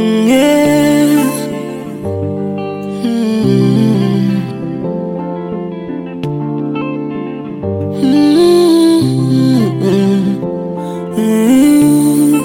Mm, yeah. Mm. Mm, mm, mm.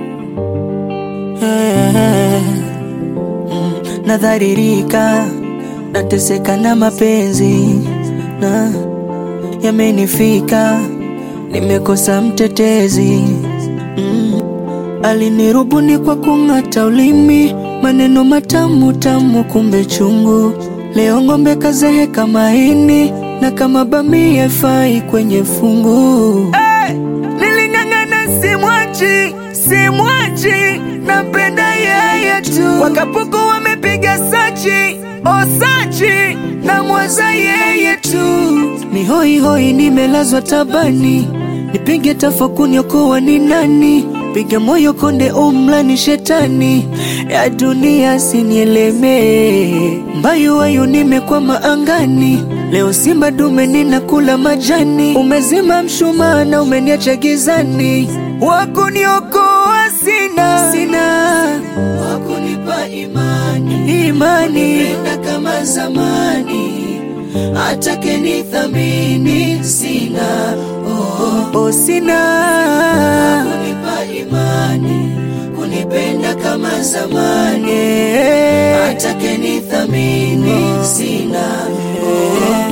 Yeah. Mm, Nadharirika, nateseka na mapenzi na yamenifika, nimekosa mtetezi mm. Alinirubuni kwa kung'ata ulimi, maneno matamu tamu, kumbe chungu. Leo ng'ombe kazeheka maini, na kama bamia fai kwenye fungu. Hey! Niling'ang'ana simwachi, simwachi, napenda yeye tu. Wakapuku wamepiga sachi, osachi, na mwaza yeye tu. Ni hoi hoi, nimelazwa tabani, nipige tafakuni, okoa ni nani? Piga moyo konde, umla ni shetani ya dunia, sinielemee mbayu wayu, nimekwama angani. Leo simba dume ninakula majani, umezima mshumaa na umeniacha gizani. Wakuniokoa sina, sina wakunipa imani, imani penda kama zamani, atake nithamini sina, oh, oh, sina wakunipa imani, kunipenda kama zamani, atake nithamini sina, oh.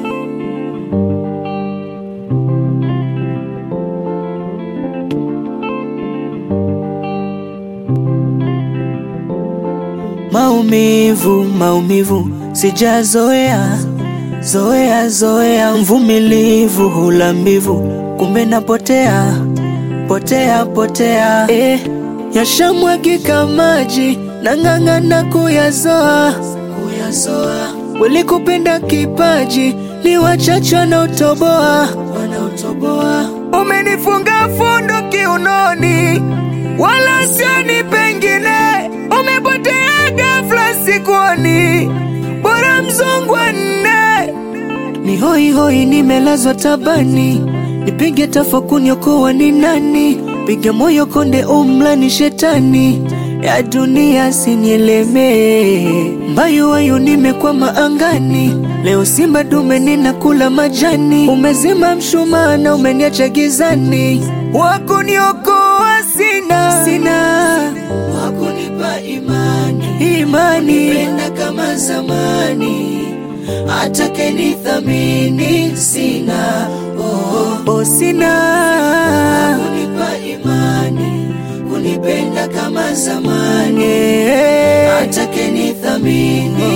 Maumivu, maumivu sijazoea, zoea zoea, mvumilivu hula mbivu, kumbe napotea potea potea, eh, yashamwagika maji nang'ang'ana kuyazoa kuyazoa, walikupenda kipaji ni wachache wanaotoboa wanaotoboa, umenifunga fundo kiunoni, wala sioni pengine, umepotea ghafla sikuoni, bora mzungu wa nne ni hoi hoi, nimelazwa tabani, nipige tafakuni, okoa ni nani? Piga moyo konde, umla ni shetani ya dunia, sinielemee mbayu wayu, nimekwama angani. Leo simba dume ninakula majani, umezima mshumaa na umeniacha gizani. Wakuniokoa sina, sina wakunipa imani, imani penda kama zamani atake nithamini sina, oh, oh, sina kunipa imani, kunipenda kama zamani, atake nithamini